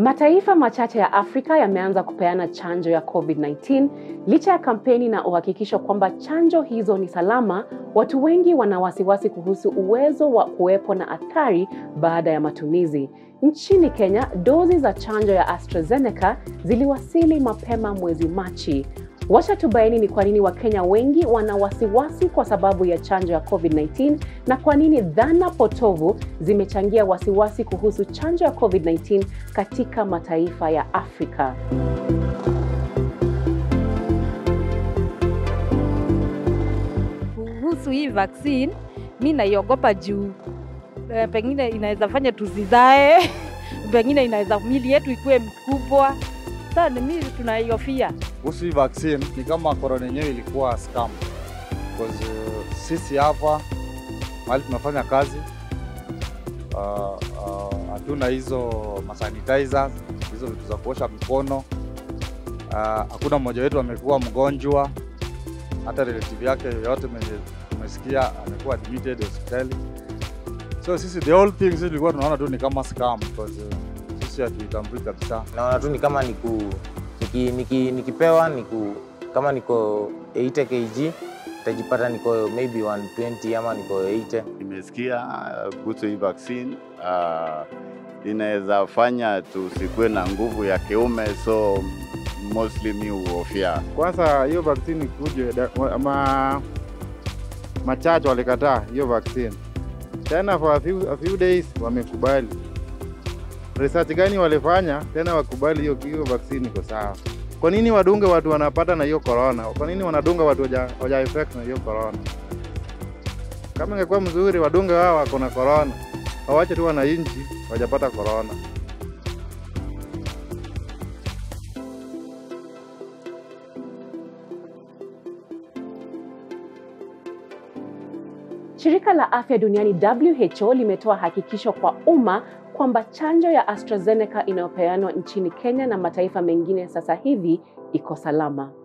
Mataifa machache ya Afrika yameanza kupeana chanjo ya COVID-19 licha ya kampeni na uhakikisho kwamba chanjo hizo ni salama. Watu wengi wana wasiwasi kuhusu uwezo wa kuwepo na athari baada ya matumizi. Nchini Kenya, dozi za chanjo ya AstraZeneca ziliwasili mapema mwezi Machi. Wacha tubaini ni kwa nini Wakenya wengi wana wasiwasi kwa sababu ya chanjo ya COVID-19 na kwa nini dhana potovu zimechangia wasiwasi kuhusu chanjo ya COVID-19 katika mataifa ya Afrika. Kuhusu hii vaccine, mi naiogopa juu eh, pengine inaweza fanya tusizae pengine inaweza mili yetu ikuwe mkubwa. Sasa ni mimi tunaiofia. Kuhusu hii vaccine ni kama corona yenyewe ilikuwa scam. Because uh, sisi hapa mahali tunafanya kazi uh, uh, hatuna hizo masanitizers, hizo vitu za kuosha mikono. Uh, hakuna mmoja wetu amekuwa mgonjwa, hata relative yake yoyote mwenye tumesikia amekuwa admitted hospitali. So sisi the whole thing sisi tulikuwa tunaona tu ni kama scam because uh, sisi hatuitambui kabisa. naona tu ni kama niku, niki, niki, nikipewa niku, kama niko 80 kg tajipata niko maybe 120 ama niko 80 Nimesikia uh, kuhusu hii vaccine uh, inaweza fanya tusikuwe na nguvu ya kiume, so mostly mi huhofia Kwanza hiyo vaccine ikuje, da- wa- ma machache walikataa hiyo vaccine, tena for a few, a few days wamekubali. Research gani walifanya tena wakubali hiyo hiyo vaccine iko sawa? Kwa nini wadunge watu wanapata na hiyo corona? Kwa nini wanadunga watu waja, waja infect na hiyo corona? Kama ingekuwa mzuri wadunge wao wako na corona, wawache tu wananchi wajapata corona. Shirika la Afya Duniani WHO limetoa hakikisho kwa umma kwamba chanjo ya AstraZeneca inayopeanwa nchini Kenya na mataifa mengine sasa hivi iko salama.